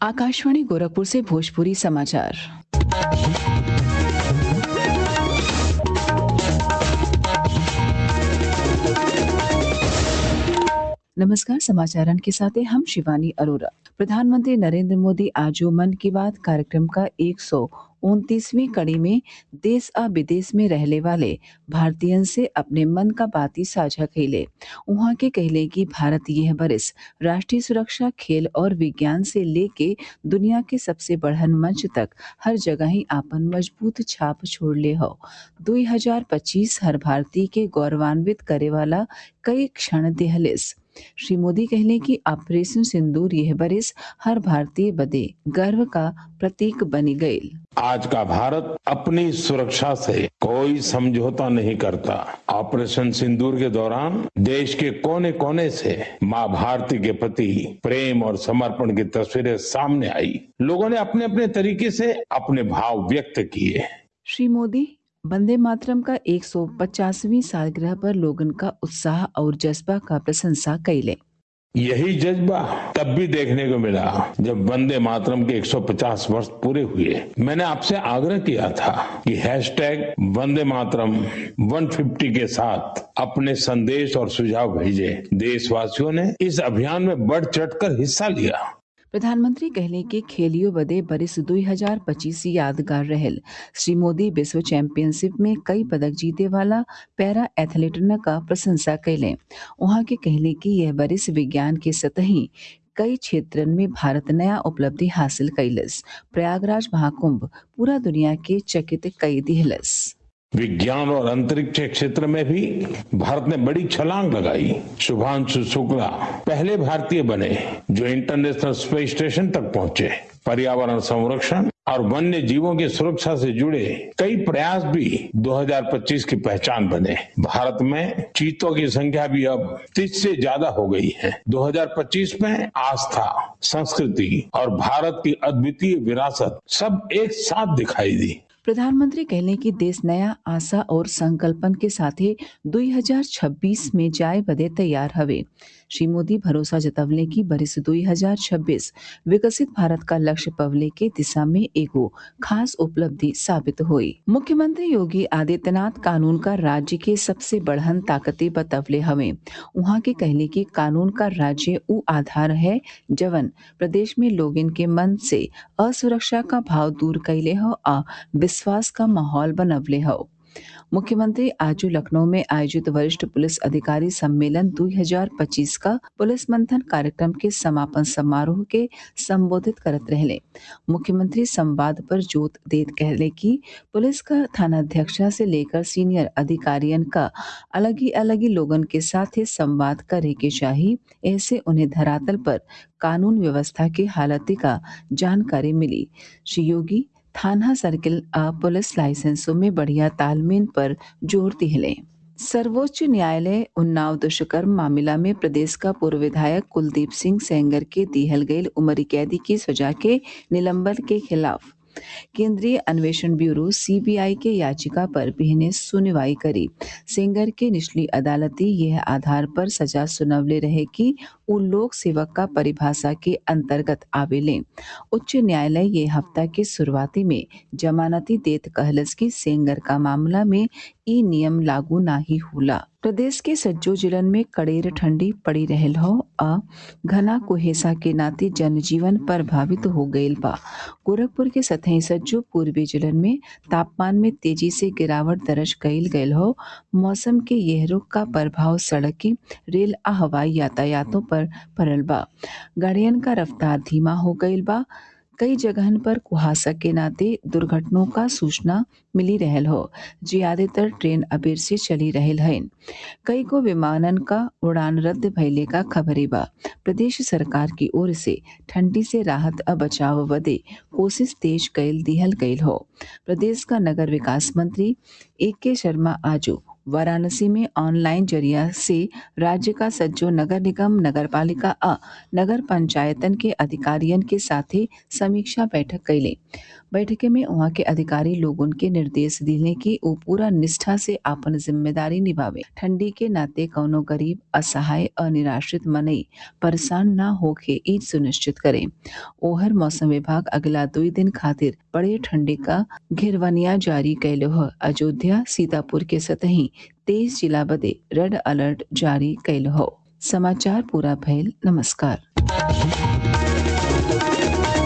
आकाशवाणी गोरखपुर से भोजपुरी समाचार नमस्कार समाचारन के साथ हैं हम शिवानी अरोरा प्रधानमंत्री नरेंद्र मोदी आज मन की बात कार्यक्रम का एक सौ उनतीसवीं कड़ी में देश आ विदेश में रहने वाले भारतीयन से अपने मन का बाती साझा कैले उहाँ के कहले कि भारत यह बरिस राष्ट्रीय सुरक्षा खेल और विज्ञान से लेके दुनिया के सबसे बढ़न मंच तक हर जगह ही आपन मजबूत छाप छोड़ले हो 2025 हर भारतीय के गौरवान्वित करे वाला कई क्षण देहलिस श्री मोदी कहले कि ऑपरेशन सिंदूर यह बरिस हर भारतीय बदे गर्व का प्रतीक बनी गईल आज का भारत अपनी सुरक्षा से कोई समझौता नहीं करता ऑपरेशन सिंदूर के दौरान देश के कोने कोने से मां भारती के प्रति प्रेम और समर्पण की तस्वीरें सामने आई लोगों ने अपने अपने तरीके से अपने भाव व्यक्त किए श्री मोदी वंदे मातरम का 150वीं सालगिरह पर लोगन का उत्साह और जज्बा का प्रशंसा कैले यही जज्बा तब भी देखने को मिला जब वंदे मातरम के 150 वर्ष पूरे हुए मैंने आपसे आग्रह किया था कि हैशटैग वंदे मातरम 150 के साथ अपने संदेश और सुझाव भेजे देशवासियों ने इस अभियान में बढ़ चढ़कर हिस्सा लिया प्रधानमंत्री कहले कि खेलियो बदे बरिस 2025 यादगार रहल श्री मोदी विश्व चैंपियनशिप में कई पदक जीते वाला पैरा एथलीटन का प्रशंसा कैले वहां के कहले कि यह बरिस विज्ञान के सतही कई क्षेत्रन में भारत नया उपलब्धि हासिल कैलस प्रयागराज महाकुंभ पूरा दुनिया के चकित कई दिहलस विज्ञान और अंतरिक्ष क्षेत्र में भी भारत ने बड़ी छलांग लगाई शुभांशु शुक्ला पहले भारतीय बने जो इंटरनेशनल स्पेस स्टेशन तक पहुंचे पर्यावरण संरक्षण और वन्य जीवों की सुरक्षा से जुड़े कई प्रयास भी 2025 की पहचान बने भारत में चीतों की संख्या भी अब तीस से ज्यादा हो गई है 2025 में आस्था संस्कृति और भारत की अद्वितीय विरासत सब एक साथ दिखाई दी प्रधानमंत्री कहले कि देश नया आशा और संकल्पन के साथे 2026 में जाए बदे तैयार हवे श्री मोदी भरोसा जतवले कि बरिस 2026 विकसित भारत का लक्ष्य पवले के दिशा में एगो खास उपलब्धि साबित हुई मुख्यमंत्री योगी आदित्यनाथ कानून का राज्य के सबसे बढ़न ताकते बतवले हवे उहाँ के कहले कि कानून का राज्य उ आधार है जवन प्रदेश में लोगन के मन से असुरक्षा का भाव दूर कैले हो आ विश्वास का माहौल बनवले हो मुख्यमंत्री आज लखनऊ में आयोजित वरिष्ठ पुलिस अधिकारी सम्मेलन 2025 का पुलिस मंथन कार्यक्रम के समापन समारोह के संबोधित करत रहले मुख्यमंत्री संवाद पर जोत देत कहले कि पुलिस का थानाध्यक्षा से लेकर सीनियर अधिकारियन का अलग ही अलग ही लोगन के साथ ही संवाद करे के चाहिए ऐसे उन्हें धरातल पर कानून व्यवस्था की हालत का जानकारी मिली श्री योगी थाना सर्किल आ पुलिस लाइसेंसों में बढ़िया तालमेल पर जोर दिले सर्वोच्च न्यायालय उन्नाव दुष्कर्म मामला में प्रदेश का पूर्व विधायक कुलदीप सिंह सेंगर के दिहल गई उम्र कैदी की सजा के निलंबन के खिलाफ केंद्रीय अन्वेषण ब्यूरो सीबीआई के याचिका पर बिहने सुनवाई करी सेंगर के निचली अदालती यह आधार पर सजा सुनवले रहे कि उ लोक सेवक का परिभाषा के अंतर्गत आवेले उच्च न्यायालय ये हफ्ता के शुरुआती में जमानती देत कहलस की सेंगर का मामला में ई नियम लागू नाही होला प्रदेश के सज्जो जिलन में कड़ेर ठंडी पड़ी रहल हो आ घना कुहेसा के नाते जनजीवन प्रभावित हो गईल बा गोरखपुर के सतही सज्जो पूर्वी जिलन में तापमान में तेजी से गिरावट दर्ज कईल गयल हो मौसम के यह रुख का प्रभाव सड़की रेल आ हवाई यातायातों पर पड़ल बा गाड़ियन का रफ्तार धीमा हो गईल बा कई जगहन पर कुहासा के नाते दुर्घटनाओं का सूचना मिली रहल हो ज्यादातर ट्रेन अबेर से चली रहल हन कई को विमानन का उड़ान रद्द भइले का खबरे बा प्रदेश सरकार की ओर से ठंडी से राहत अ बचाव बदे कोशिश तेज कैल दिहल गईल हो प्रदेश का नगर विकास मंत्री ए के शर्मा आजो वाराणसी में ऑनलाइन जरिया से राज्य का सज्जो नगर निगम नगर पालिका आ नगर पंचायतन के अधिकारियन के साथे समीक्षा बैठक कैले बैठके में वहाँ के अधिकारी लोगन के निर्देश दिले कि वो पूरा निष्ठा से आपन जिम्मेदारी निभावे ठंडी के नाते कौनो गरीब असहाय और निराश्रित मनई परेशान न होके ई सुनिश्चित करे ओहर मौसम विभाग अगला दुई दिन खातिर बड़े ठंडी का घेरवनिया जारी कैलो ह अयोध्या सीतापुर के सतही तेईस जिला बदे रेड अलर्ट जारी कैलो हो समाचार पूरा भइल नमस्कार